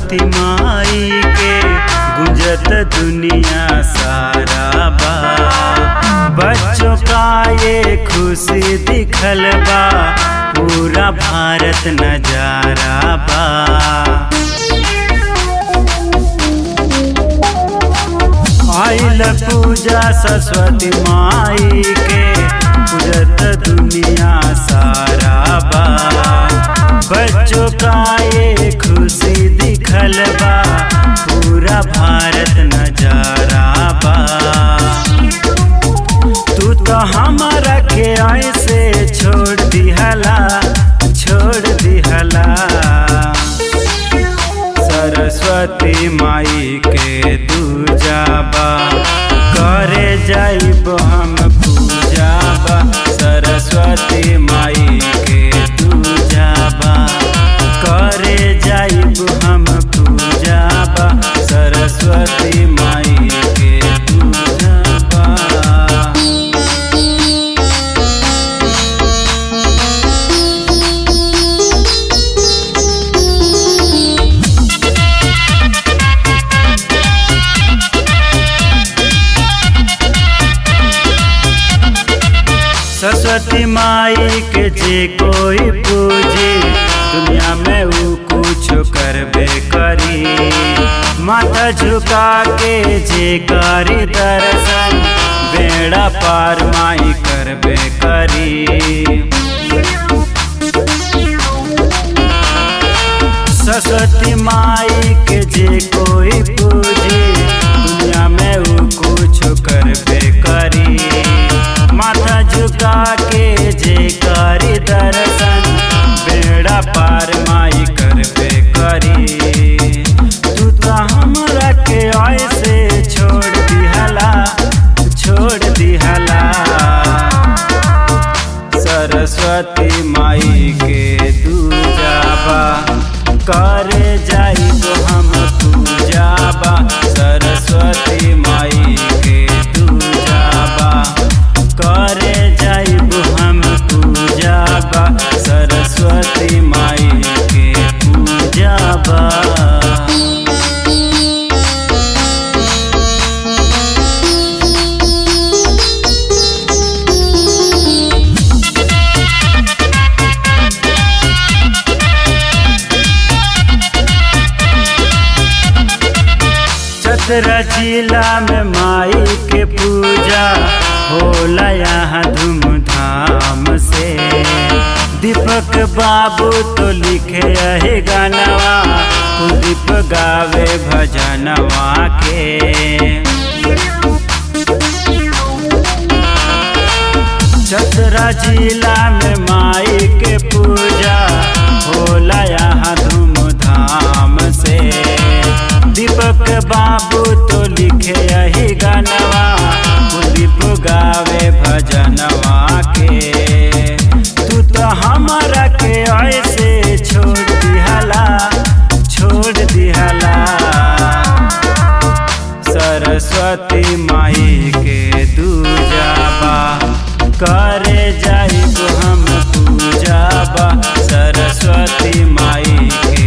सरस्वती माई के गुंजत दुनिया सारा बा बच्चों का ये खुशी दिखल बा पूरा भारत नजारा बा आइल पूजा सरस्वती माई के पूजत दुनिया सारा बा बच्चों का ये खुशी दिखल बा पूरा भारत नजारा बा तू तो हमारा के ऐसे छोड़ दिहला छोड़ दिहला सरस्वती माई के दूजाबा करे जाइब हम पूजाबा सरस्वती माई के दूजाबा करे जाइब हम पूजाबा सरस्वती माई के दूजाबा सरस्वती माई के जे कोई पूजी दुनिया में ऊ कुछ करबे करी माथा झुका के जे करी दर्शन बेड़ा पार माई करबे करी सरस्वती माई के जे कोई पूजी दुनिया में ऊ कुछ करबे करी माथा झुका के जे करी दर्शन बेड़ा पार माई करबे करी तू तो हमरा के ऐसे छोड़ दिहला छोड़ दिहला सरस्वती माई के दूजाबा करे जाई तो हम पूजाबा सरस्वती माई के दूजाबा करे जाइब हम पूजाबा सरस्वती माई के पूजाबा चतरा जिला में माई के पूजा होला यहाँ धूमधाम से दीपक बाबू तो लिखे यही गानवा कुलदीप गावे भजनवा के चतरा जिला में माई के पूजा होला यहाँ धूमधाम से दीपक बाबू तो लिखे यही गानवा कुलदीप गावे भजनवा के तू तो हमारा के ऐसे छोड़ दिहला छोड़ दिहला सरस्वती माई के दूजाबा करे जाइब हम पूजाबा सरस्वती माई के